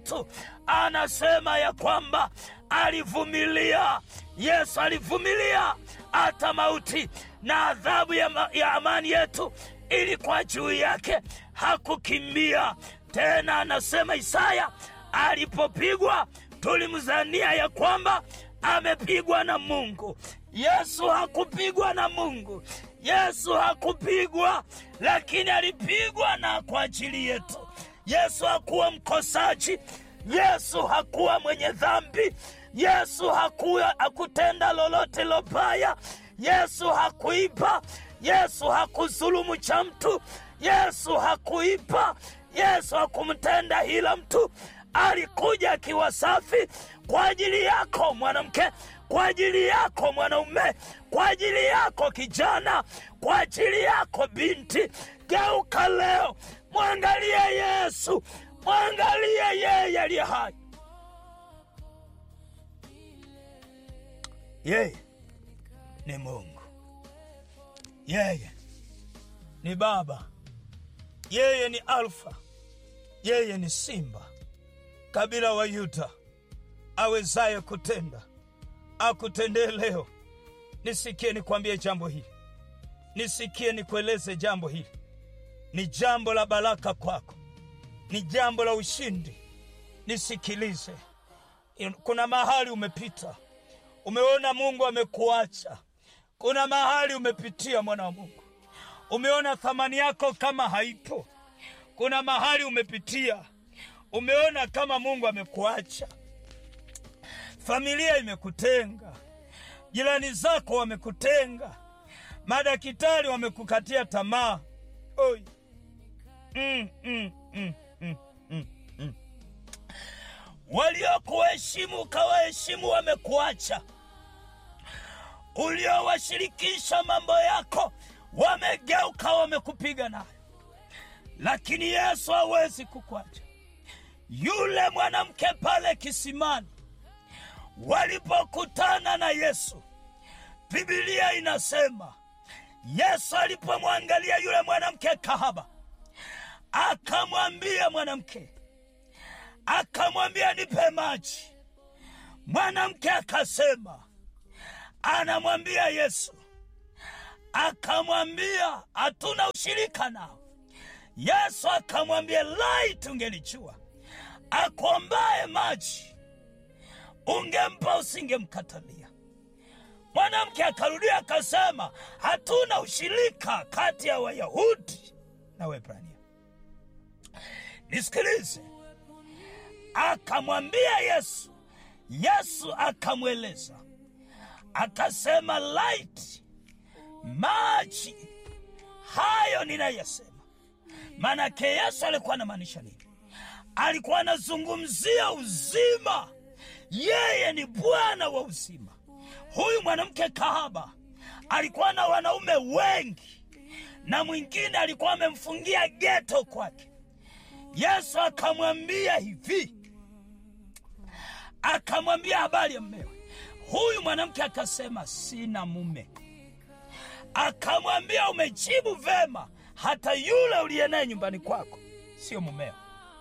tatu anasema ya kwamba alivumilia. Yesu alivumilia hata mauti, na adhabu ya, ma- ya amani yetu ilikuwa juu yake, hakukimbia tena. Anasema Isaya, alipopigwa tulimzania ya kwamba amepigwa na Mungu. Yesu hakupigwa na Mungu. Yesu hakupigwa, lakini alipigwa na kwa ajili yetu. Yesu hakuwa mkosaji. Yesu hakuwa mwenye dhambi. Yesu hakuwa hakutenda lolote lobaya. Yesu hakuiba. Yesu hakuzulumu cha mtu. Yesu hakuiba. Yesu hakumtenda hila mtu. Alikuja akiwa safi kwa ajili yako mwanamke, kwa ajili yako mwanaume, kwa ajili yako kijana, kwa ajili yako binti. Geuka leo, mwangalie Yesu, mwangalie yeye aliye hai. Yeye ni Mungu, yeye ni Baba, yeye ni Alfa, yeye ni Simba, kabila wa Yuda, awezaye kutenda akutendee leo. Nisikie nikwambie jambo hili, nisikie nikueleze jambo hili. Ni jambo la baraka kwako, ni jambo la ushindi. Nisikilize, kuna mahali umepita, umeona Mungu amekuacha. Kuna mahali umepitia, mwana wa Mungu, umeona thamani yako kama haipo. Kuna mahali umepitia, umeona kama Mungu amekuacha. Familia imekutenga, jirani zako wamekutenga, madaktari wamekukatia tamaa. Oi. Mm, mm, mm, mm, mm, mm. Waliokuheshimu ukawaheshimu wamekuacha, uliowashirikisha mambo yako wamegeuka, wamekupiga nayo, lakini Yesu hawezi kukuacha. Yule mwanamke pale kisimani walipokutana na Yesu, Biblia inasema Yesu alipomwangalia yule mwanamke kahaba, akamwambia mwanamke, akamwambia nipe maji. Mwanamke akasema, anamwambia Yesu, akamwambia hatuna ushirika nao. Yesu akamwambia, lai tungelijua akuombaye maji ungempa usingemkatalia. Mwanamke akarudia akasema, hatuna ushirika kati ya Wayahudi na Waebrania. Nisikilize, akamwambia Yesu. Yesu akamweleza akasema, laiti maji hayo ninayasema. Maanake Yesu alikuwa anamaanisha nini? Alikuwa anazungumzia uzima yeye ni Bwana wa uzima. Huyu mwanamke kahaba alikuwa na wanaume wengi, na mwingine alikuwa amemfungia geto kwake. Yesu akamwambia hivi, akamwambia habari ya mmewe. Huyu mwanamke akasema sina mume. Akamwambia umejibu vema, hata yule uliye naye nyumbani kwako sio mumeo.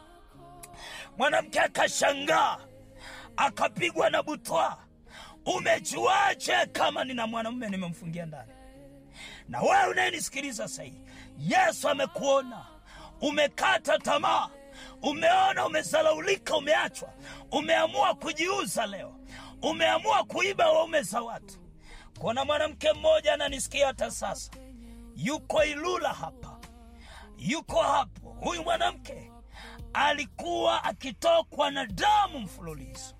Mwanamke akashangaa akapigwa na butwa. Umejuaje kama nina mwanamume nimemfungia ndani? Na wewe unayenisikiliza sahii, Yesu amekuona umekata tamaa, umeona umezalaulika, umeachwa, umeamua kujiuza leo, umeamua kuiba waume za watu. Kuna mwanamke mmoja ananisikia hata sasa, yuko Ilula hapa, yuko hapo. Huyu mwanamke alikuwa akitokwa na damu mfululizo.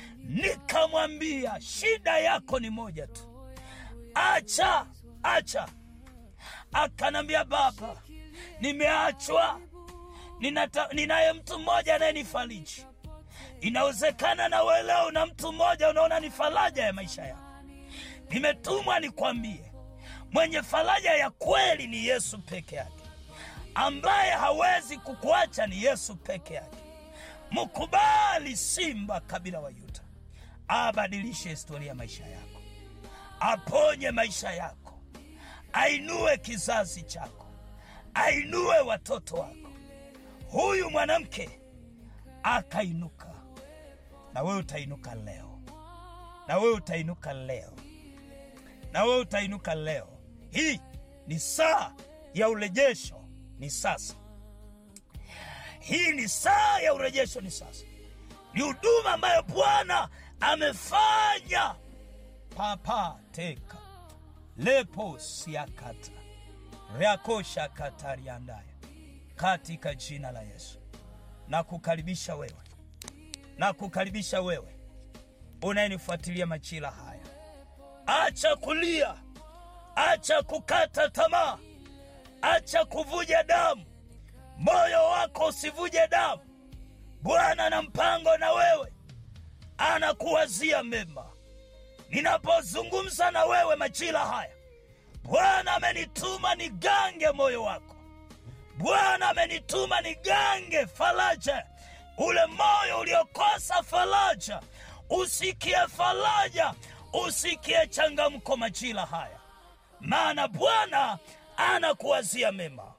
Nikamwambia shida yako ni moja tu, acha acha. Akanambia baba, nimeachwa, ninata- ninaye mtu mmoja anayenifariji. Inawezekana na wewe leo una mtu mmoja unaona ni faraja ya maisha yako. Nimetumwa nikwambie, mwenye faraja ya kweli ni Yesu peke yake ambaye hawezi kukuacha ni Yesu peke yake. Mkubali Simba kabila wa Yuda, abadilishe historia ya maisha yako, aponye maisha yako, ainue kizazi chako, ainue watoto wako. Huyu mwanamke akainuka. Na wewe utainuka leo, na wewe utainuka leo, na wewe utainuka leo. Hii ni saa ya urejesho, ni sasa. Hii ni saa ya urejesho, ni sasa. Ni huduma ambayo Bwana amefanya. papa teka lepo siakata reakosha katariandaya katika jina la Yesu na kukaribisha wewe na kukaribisha wewe unayenifuatilia majira haya, acha kulia, acha kukata tamaa, acha kuvuja damu, moyo wako usivuje damu. Bwana ana mpango na wewe, anakuwazia mema. Ninapozungumza na wewe majira haya, Bwana amenituma nigange moyo wako. Bwana amenituma nigange faraja, ule moyo uliokosa faraja, usikie faraja, usikie changamko majira haya, maana Bwana anakuwazia mema.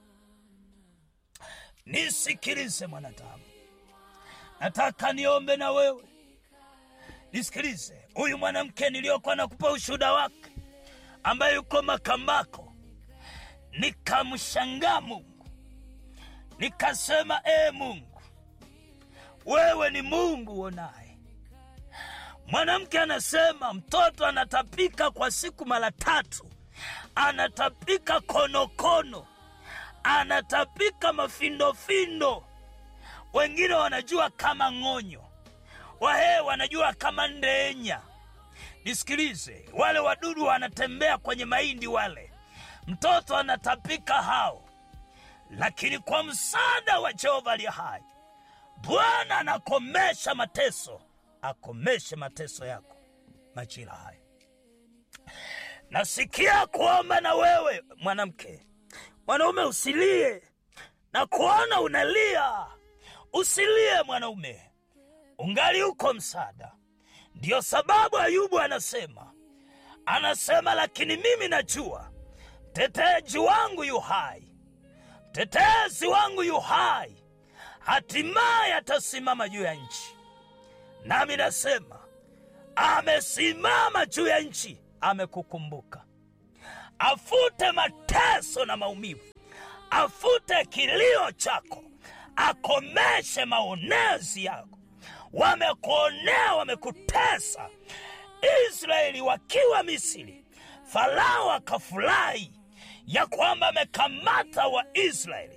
Nisikilize mwanadamu, nataka niombe na wewe. Nisikilize, huyu mwanamke niliyokuwa nakupa ushuhuda wake, ambaye yuko Makambako, nikamshangaa Mungu, nikasema ee Mungu, wewe ni Mungu uonaye. Mwanamke anasema mtoto anatapika kwa siku mara tatu, anatapika konokono, anatapika mafindofindo, wengine wanajua kama ng'onyo, wahee wanajua kama ndenya. Nisikilize, wale wadudu wanatembea kwenye mahindi wale, mtoto anatapika hao, lakini kwa msaada wa Jehova aliye hai, Bwana anakomesha mateso, akomeshe mateso yako majira haya. Nasikia kuomba na wewe mwanamke, mwanaume usilie, na kuona unalia, usilie mwanaume, ungali uko msaada. Ndiyo sababu Ayubu anasema anasema, lakini mimi najua mteteji wangu yu hai, mtetezi wangu yu hai, hatimaye atasimama juu ya nchi. Nami nasema amesimama juu ya nchi, amekukumbuka. Afute mateso na maumivu, afute kilio chako, akomeshe maonezi yako. Wamekuonea, wamekutesa. Israeli wakiwa Misri, Farao akafurahi ya kwamba amekamata Waisraeli,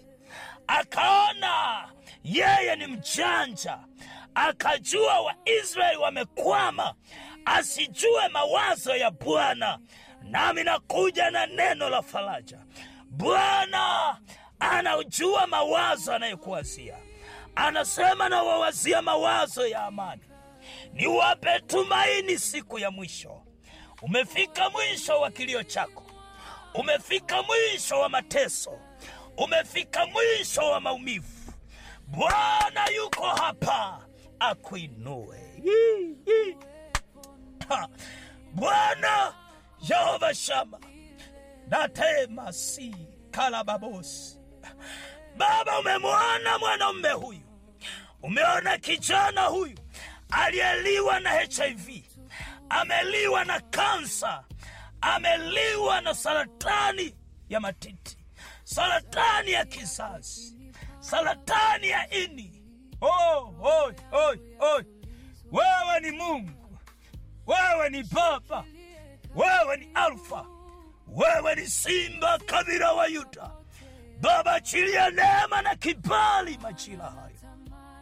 akaona yeye ni mjanja, akajua Waisraeli wamekwama, asijue mawazo ya Bwana. Nami nakuja na neno la faraja. Bwana anaujua mawazo anayokuwazia, anasema na wawazia mawazo ya amani, niwape tumaini siku ya mwisho. Umefika mwisho wa kilio chako, umefika mwisho wa mateso, umefika mwisho wa maumivu. Bwana yuko hapa akuinue. Hii, hii. Ha. Bwana Yehova Shama natema si kalababosi. Baba, umemwona mwanaume huyu, umeona kijana huyu aliyeliwa na HIV, ameliwa na kansa, ameliwa na saratani ya matiti, saratani ya kizazi, saratani ya ini. Oh, oh, oh, oh. Wewe ni Mungu, wewe ni Baba, wewe ni Alfa, wewe ni Simba kabila wa Yuda. Baba, achilia neema na kibali majira haya,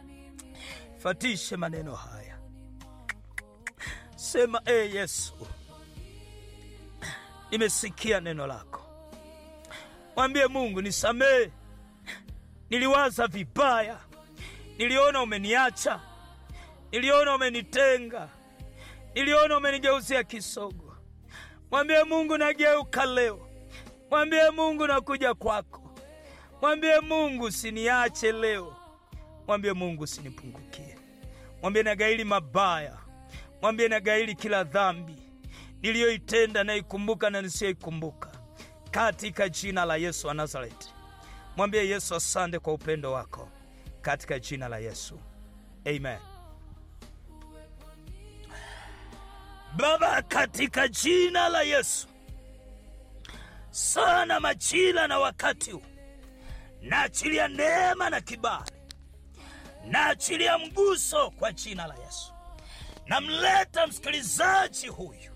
fatishe maneno haya, sema e hey, Yesu, nimesikia neno lako. Mwambie Mungu, nisamehe, niliwaza vibaya, niliona umeniacha, niliona umenitenga, niliona umenigeuzia kisogo. Mwambie Mungu, nageuka leo. Mwambie Mungu, nakuja kwako. Mwambie Mungu, usiniache leo. Mwambie Mungu, usinipungukie. Mwambie nagaili mabaya, mwambie nagaili kila dhambi niliyoitenda, naikumbuka na nisiyoikumbuka, katika jina la Yesu wa Nazareti. Mwambie Yesu, asante kwa upendo wako, katika jina la Yesu, amen baba katika jina la yesu sana majira na wakati huu naachilia neema na kibali naachilia mguso kwa jina la yesu namleta msikilizaji huyu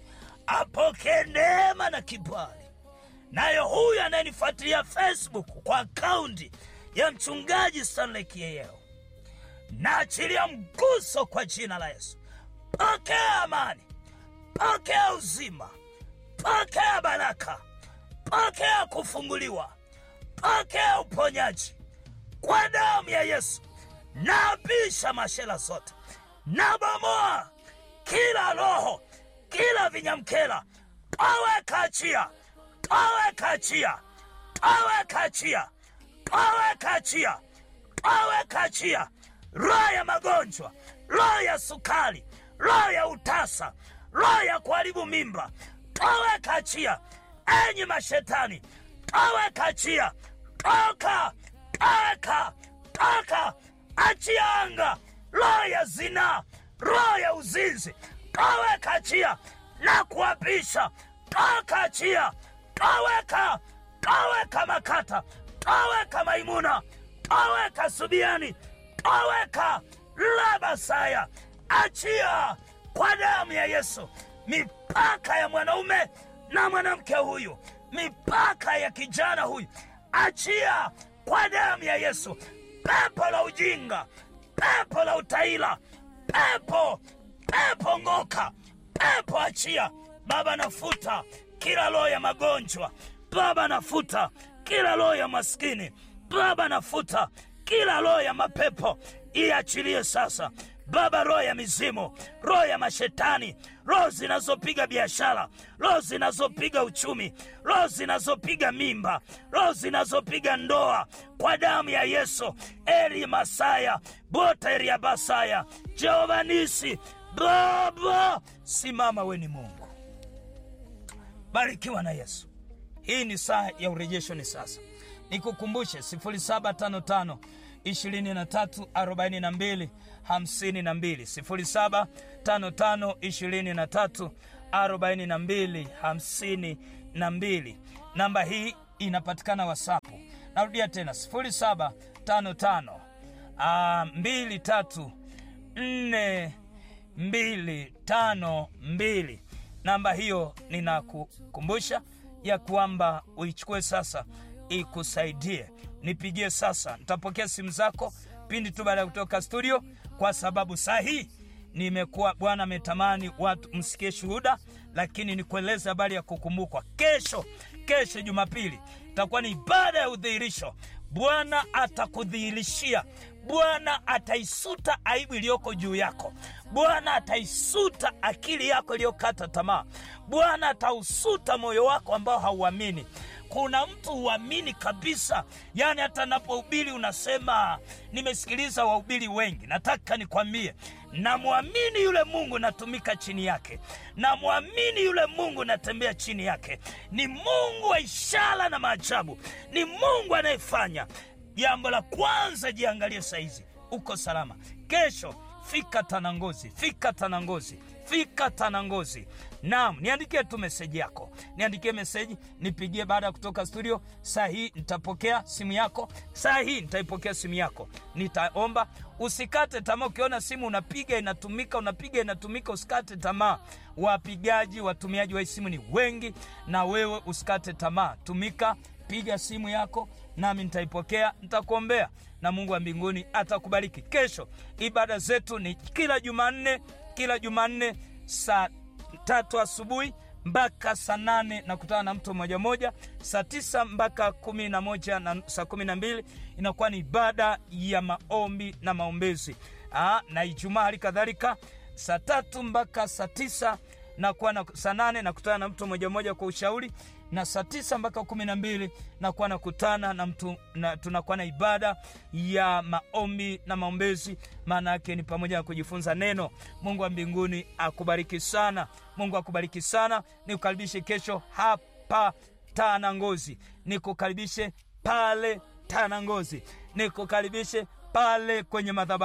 apokee neema na kibali nayo huyu anayenifuatilia facebook kwa akaunti ya mchungaji stanley kieyeo naachilia mguso kwa jina la yesu pokea amani pokea uzima pokea baraka pokea kufunguliwa pokea uponyaji kwa damu ya yesu naabisha mashela zote nabomoa kila roho kila vinyamkela toweka achia toweka achia toweka achia toweka achia toweka achia roho ya magonjwa roho ya sukari roho ya utasa roho ya kuharibu mimba toweka achia enyi mashetani toweka achia toka toka toka achia anga roho ya zinaa roho ya uzinzi toweka achia na kuapisha toka achia toweka toweka makata toweka maimuna toweka subiani toweka labasaya achia kwa damu ya yesu mipaka ya mwanaume na mwanamke huyu mipaka ya kijana huyu achia kwa damu ya yesu pepo la ujinga pepo la utaila pepo pepo ng'oka pepo achia baba nafuta kila roho ya magonjwa baba nafuta kila roho ya maskini baba nafuta kila roho ya mapepo iachilie sasa baba roho ya mizimu roho ya mashetani roho zinazopiga biashara roho zinazopiga uchumi roho zinazopiga mimba roho zinazopiga ndoa kwa damu ya yesu eri masaya bota eri ya basaya jehova nisi baba simama we ni mungu barikiwa na yesu hii ni saa ya urejesho ni sasa nikukumbushe 0755 23 42 52 0755 23 42 52 namba hii inapatikana wasapu narudia tena 0755 mbili tatu nne mbili tano mbili namba hiyo ninakukumbusha ya kwamba uichukue sasa ikusaidie nipigie sasa nitapokea simu zako pindi tu baada ya kutoka studio kwa sababu saa hii nimekuwa bwana ametamani watu msikie shuhuda lakini nikueleze habari ya kukumbukwa kesho kesho jumapili itakuwa ni ibada ya udhihirisho bwana atakudhihirishia bwana ataisuta aibu iliyoko juu yako bwana ataisuta akili yako iliyokata tamaa bwana atausuta moyo wako ambao hauamini kuna mtu huamini kabisa yaani hata napohubiri unasema nimesikiliza wahubiri wengi nataka nikwambie namwamini yule mungu natumika chini yake namwamini yule mungu natembea chini yake ni mungu wa ishara na maajabu ni mungu anayefanya jambo la kwanza jiangalie saizi uko salama kesho fika tanangozi fika tanangozi fika tanangozi naam niandikie tu meseji yako niandikie meseji nipigie baada ya kutoka studio saa hii nitapokea simu yako saa hii nitaipokea simu yako nitaomba usikate tamaa ukiona simu unapiga inatumika unapiga inatumika usikate tamaa wapigaji watumiaji wa hii simu ni wengi na wewe usikate tamaa tumika piga simu yako nami nitaipokea nitakuombea na mungu wa mbinguni atakubariki kesho ibada zetu ni kila jumanne kila jumanne saa tatu asubuhi mpaka saa nane nakutana na mtu moja moja saa tisa mpaka kumi na moja na saa kumi na mbili inakuwa ni ibada ya maombi na maombezi Aa, na ijumaa hali kadhalika saa tatu mpaka saa tisa nakuwa na saa nane nakutana na mtu moja moja kwa ushauri na saa tisa mpaka kumi na mbili nakuwa nakutana na mtu na, tunakuwa na ibada ya maombi na maombezi maana yake ni pamoja na kujifunza neno mungu wa mbinguni akubariki sana mungu akubariki sana nikukaribishe kesho hapa tana ngozi nikukaribishe pale tana ngozi nikukaribishe pale kwenye madhabahu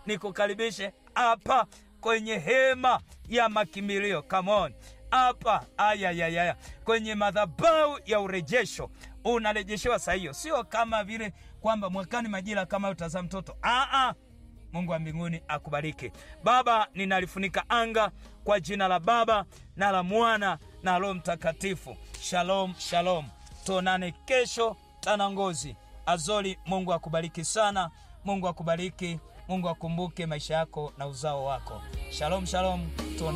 nikukaribishe hapa kwenye hema ya makimbilio. Come on hapa, ayayayaya, kwenye madhabahu ya urejesho unarejeshewa saa hiyo, sio kama vile kwamba mwakani majira kama utazaa mtoto. Aa, Mungu wa mbinguni akubariki. Baba, ninalifunika anga kwa jina la Baba na la Mwana na Roho Mtakatifu. Shalom, shalom. Tuonane kesho Tanangozi. Azori, Mungu akubariki sana. Mungu akubariki. Mungu akumbuke maisha yako na uzao wako. Shalom, shalom. Tuonane.